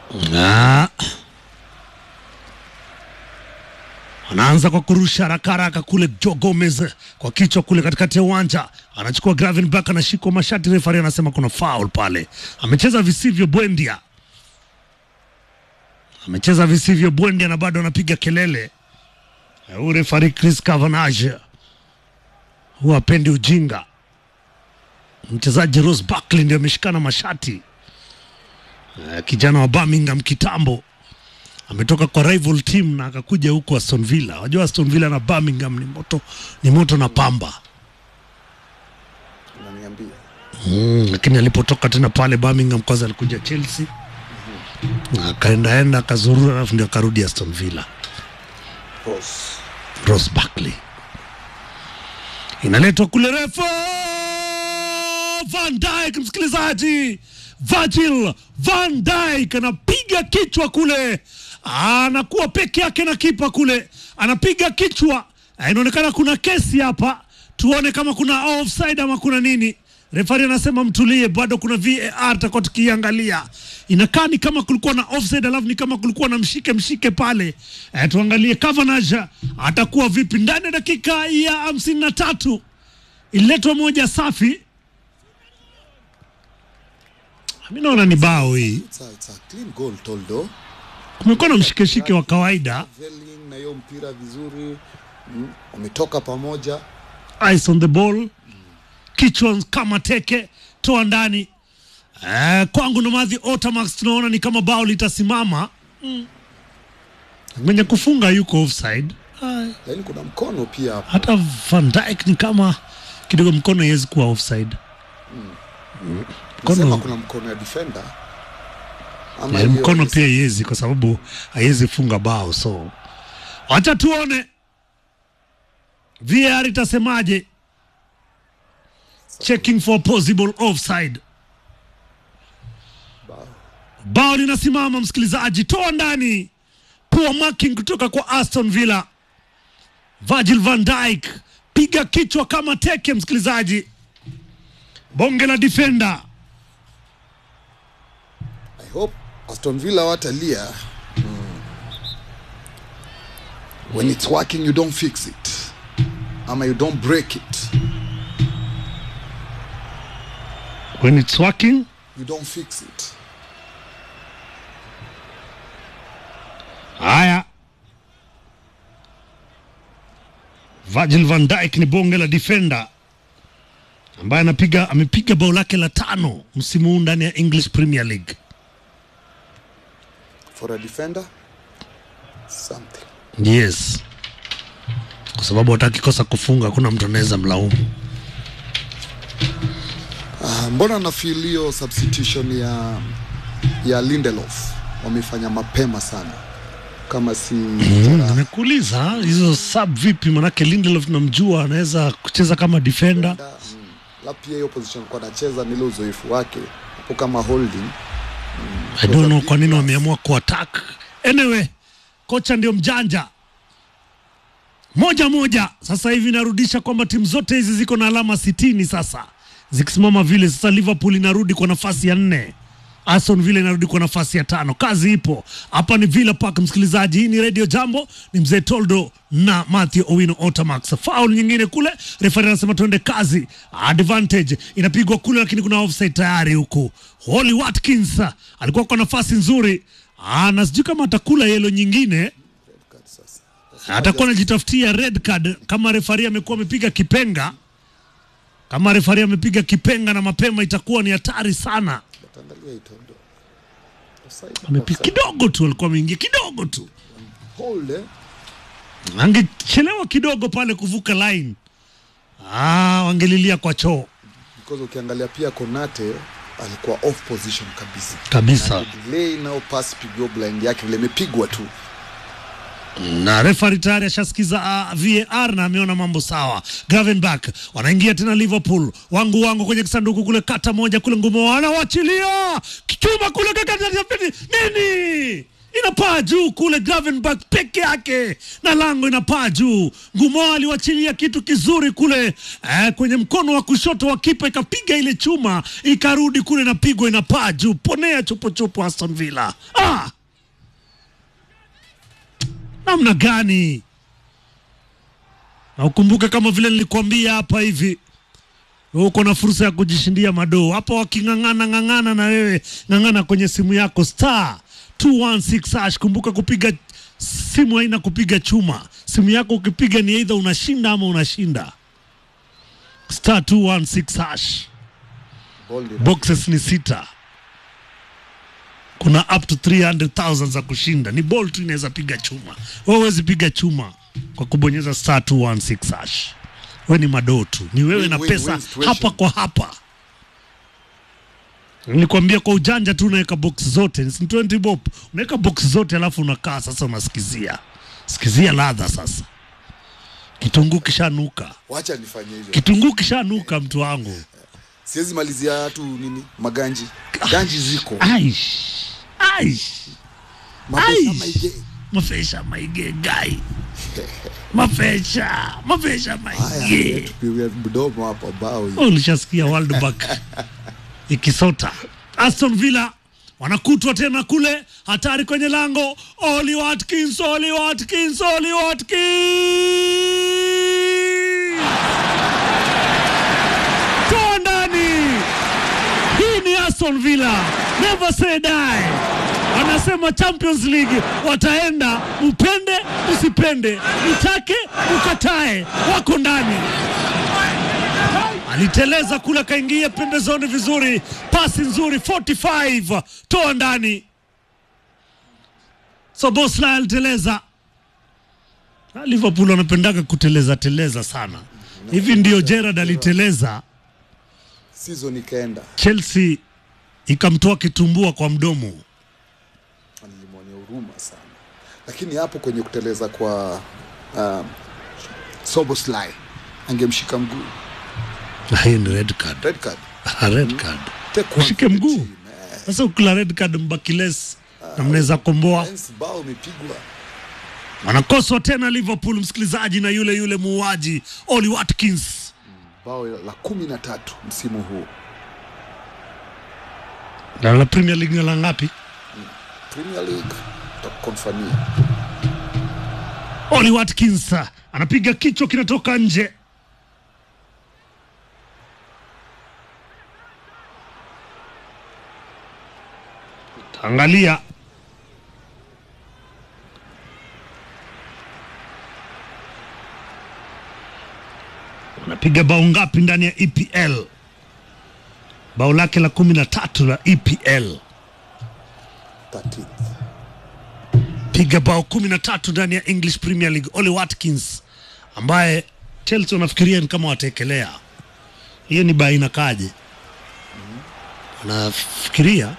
Ah. Anaanza kwa kurusha haraka haraka kule Joe Gomez kwa kichwa kule katikati ya uwanja, anachukua Gravenberch, anashikwa mashati, refari anasema kuna foul pale. Amecheza visivyo Bwendia, amecheza visivyo Bwendia na bado anapiga kelele. Eh, Huyu refari Chris Cavanagh huwa apendi ujinga. Mchezaji Ross Barkley ndio ameshikana mashati. Eh, kijana wa Birmingham kitambo ametoka kwa rival team na akakuja huko Aston Villa. Wajua Aston Villa na Birmingham ni moto, ni moto na pamba Unaniambia. mm, lakini alipotoka tena pale Birmingham kwanza alikuja Chelsea na akaendaenda akazurura, alafu ndio akarudi Aston Villa. Ross. Ross Barkley inaletwa kule refu Van Dijk, msikilizaji, Virgil Van Dijk anapiga kichwa kule, anakuwa peke yake na kipa kule, anapiga kichwa. Ah, Inaonekana kuna kesi hapa, tuone kama kuna offside ama kuna nini. Refari anasema mtulie, bado kuna VAR tutakuwa tukiangalia. Inakaa ni kama kulikuwa na offside, alafu ni kama kulikuwa na mshike mshike pale. Eh, tuangalie Cavanagh atakuwa vipi ndani ya dakika ya hamsini na tatu. Ililetwa moja safi, mi naona ni bao hii. It's a, it's a clean goal Toldo. Kumekuwa na mshikeshike wa kawaida, Traveling na hiyo mpira vizuri. Mm, Wametoka pamoja. eyes on the ball, kichwa kama teke, toa ndani. Eh, kwangu na madhi Otamax tunaona ni kama bao litasimama mm. Mwenye kufunga yuko offside. Ai. Lakini kuna mkono pia hapo. hata Van Dijk ni kama kidogo mkono haiwezi kuwa offside. Nasema Mkono, kuna mkono ya defender. Ama eh, hiyo mkono ni- pia haiwezi kwa sababu haiwezi funga bao, so wacha tuone VAR itasemaje. Checking for possible offside. Bao. Bao linasimama, msikilizaji, toa ndani. Poor marking kutoka kwa Aston Villa. Virgil van Dijk piga kichwa kama teke, msikilizaji, bonge la defender. I hope Aston Villa watalia. Mm. When it's working you don't fix it. Ama you don't break it. When it's working, You don't fix it. haya. Virgil van Dijk ni bonge la defender ambaye anapiga amepiga bao lake la tano msimu huu ndani ya English Premier League. For a defender something. Yes, kwa sababu hata akikosa kufunga hakuna mtu anaweza mlaumu. Ah, mbona na feel hiyo substitution ya ya Lindelof wamefanya mapema sana kama si jeraha. Nimekuuliza hizo sub vipi? Manake Lindelof namjua anaweza kucheza kama defender. Mm. La pia hiyo position kwa anacheza ni ile uzoefu wake hapo kama holding I don't know kwa nini wameamua kuattack. Anyway, kocha ndio mjanja. Moja moja sasa hivi inarudisha kwamba timu zote hizi ziko na alama sitini sasa zikisimama vile. Sasa Liverpool inarudi kwa nafasi ya nne, Aston Villa inarudi kwa nafasi ya tano. Kazi ipo hapa. Ni Villa Park, msikilizaji. Hii ni Radio Jambo, ni mzee Toldo na Matthew Owino Otamax. Foul nyingine kule, refari anasema tuende kazi. Advantage inapigwa kule, lakini kuna offside tayari huku. Holly Watkins alikuwa kwa nafasi nzuri, Ah, na sijui kama atakula yelo nyingine atakuwa anajitafutia red card kama refari amekuwa amepiga kipenga. Kama refari amepiga kipenga na mapema, itakuwa ni hatari sana. Angalia itondo. Offside, Amepiga offside. kidogo tu, alikuwa ameingia kidogo tu, Hold eh. angechelewa kidogo pale kuvuka line, ah, wangelilia kwa choo because ukiangalia pia Konate alikuwa off position kabisa kabisa. delay nao pass pigwa blind yake vile imepigwa tu na refari tayari ashasikiza uh, VAR na ameona mambo sawa. Gravenberch wanaingia tena Liverpool, wangu wangu kwenye kisanduku kule, kata moja kule, ngumo wanawachilia kichuma kule, kakati nini inapaa juu kule Gravenberch peke yake na lango inapaa juu. Ngumo aliwachilia kitu kizuri kule eh, kwenye mkono wa kushoto wa kipa ikapiga ile chuma ikarudi kule napigwa inapaa juu. Ponea chupuchupu Aston Villa. Ah! Namna gani? Na ukumbuke kama vile nilikuambia hapa hivi uko na fursa ya kujishindia madoo hapo. Waking'ang'ana ng'ang'ana na wewe, ng'ang'ana kwenye simu yako star 216 hash. Kumbuka kupiga simu haina kupiga chuma. Simu yako ukipiga ni aidha unashinda ama unashinda. Star 216 hash. Bold enough. Boxes ni sita, kuna up to 300,000 za kushinda. Ni ball tu inaweza piga chuma, wewe huwezi piga chuma kwa kubonyeza star 216 hash. Wewe ni madoo tu, ni wewe Win, na win, pesa win situation. hapa kwa hapa. Nilikwambia kwa ujanja tu, unaweka box zote, ni 20 bob, unaweka box zote, alafu unakaa sasa, unasikizia sikizia ladha sasa. Kitunguu kishanuka, Wacha nifanye hivyo. kitunguu kishanuka, mtu wangu. Siwezi malizia tu nini maganji. Ganji ziko. Aish, aish. Mapesa Aish. maige. mafesha maige gai mafesha mafesha Haya, maige tupiwe mdomo hapo bao hii. Oh, ulishasikia World Bank ikisota Aston Villa wanakutwa tena kule, hatari kwenye lango. Oli Watkins, Oli Watkins, Oli Watkins toa ndani. Hii ni Aston Villa, never say die. Wanasema Champions League wataenda, upende usipende, utake ukatae, wako ndani aliteleza kule akaingia pembezoni vizuri, pasi nzuri 45 toa ndani. Sobosla aliteleza. Na Liverpool wanapendaga kuteleza teleza sana, hivi ndio Gerrard aliteleza, Season ikaenda. Chelsea ikamtoa kitumbua kwa mdomo. Nilimwonea huruma sana. Lakini hapo kwenye kuteleza kwa um, Soboslai angemshika mguu. Na Hii ni red card, Red card. red card. Take one Ushike for the mguu team, eh. sasa, ukila red card mbakiles na mnaweza komboa Hence bao imepigwa. wanakoswa tena Liverpool, msikilizaji, na yule yule muuaji Oli Watkins. Bao la kumi na tatu msimu huu. Na la Premier League ni la ngapi? Premier League takukonfamia. Oli Watkins ah, anapiga kichwa kinatoka nje. Angalia anapiga bao ngapi ndani ya EPL? Bao lake la kumi na tatu la EPL. 13th. piga bao kumi na tatu ndani ya English Premier League. Ole Watkins ambaye Chelsea wanafikiria ni kama wataekelea hiyo, ni baina kaje? Wanafikiria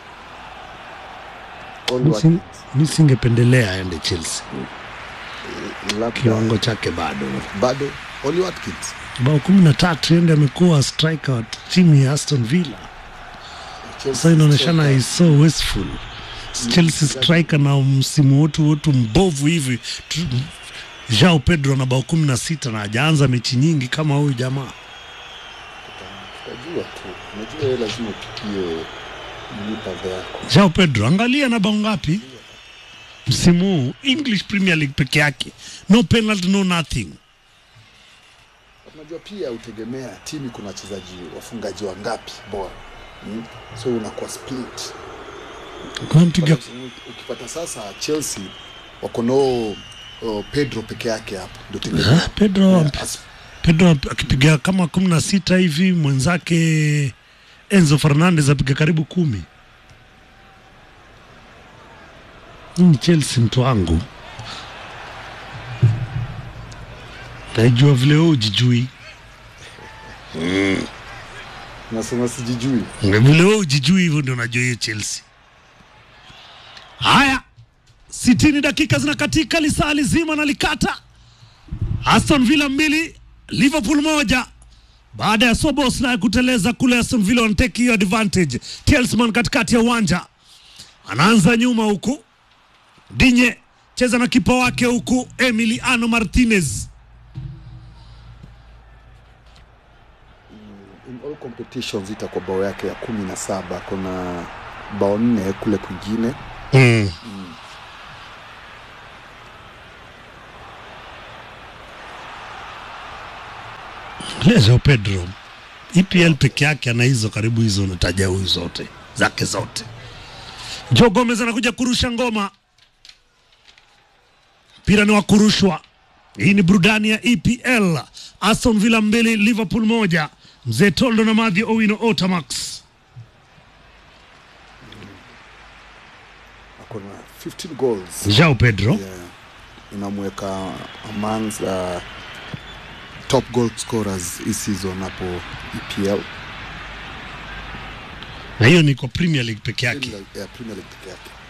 All mi sin- Watkins. mi singependelea aende Chelsea, Labda kiwango chake bado. bado Oli Watkins. Bao kumi na tatu ende amekuwa striker wa timu ya Aston Villa. Chelsea Sasa inaonyeshana striker. is so wasteful. Chelsea striker na msimu wote wote mbovu hivi tu- Joao Pedro na bao kumi na sita na hajaanza mechi nyingi kama huyu jamaa. Utajua tu. Unajua wewe lazima upitie mipaka yako. Joao Pedro angalia na bao ngapi msimu huu English Premier League peke yake, no penalty, no nothing. Unajua pia utegemea timu kuna wachezaji wafungaji wangapi bora. Mm? So unakuwa split. Unampiga Ukipata sasa Chelsea wako no oh, Pedro peke yake hapo ndio tegemea. Ah, Pedro As- Pedro akipiga kama kumi na sita hivi, mwenzake Enzo Fernandez apiga karibu kumi. Hii ni Chelsea mtu wangu, naijua vile wewe ujijui, Nasema sijijui. vile wewe ujijui, hivyo ndio unajua hiyo Chelsea. Haya, sitini dakika zinakatika, lisaa lizima na likata. Aston Villa mbili Liverpool moja baada ya Szoboszlai kuteleza kule, Aston Villa wanateki hiyo advantage. Telsman katikati ya uwanja anaanza nyuma huku, Dinye cheza na kipa wake huku Emiliano Martinez. in all competitions itakuwa bao yake ya kumi na saba kuna bao nne kule kwingine Mm. Lezo Pedro EPL peke yake ana hizo karibu hizo nataja huyu zote zake zote. Joe Gomez anakuja kurusha ngoma, mpira ni wa kurushwa. Hii ni burudani ya EPL. Aston Villa mbili Liverpool moja. Mzee Toldo na Mathew Owino Otamax. ako na 15 goals Joao Pedro yeah. inamweka amongst uh, top goal scorers hii season hapo EPL na hiyo ni kwa Premier League peke yake. Premier, yeah, Premier League peke yake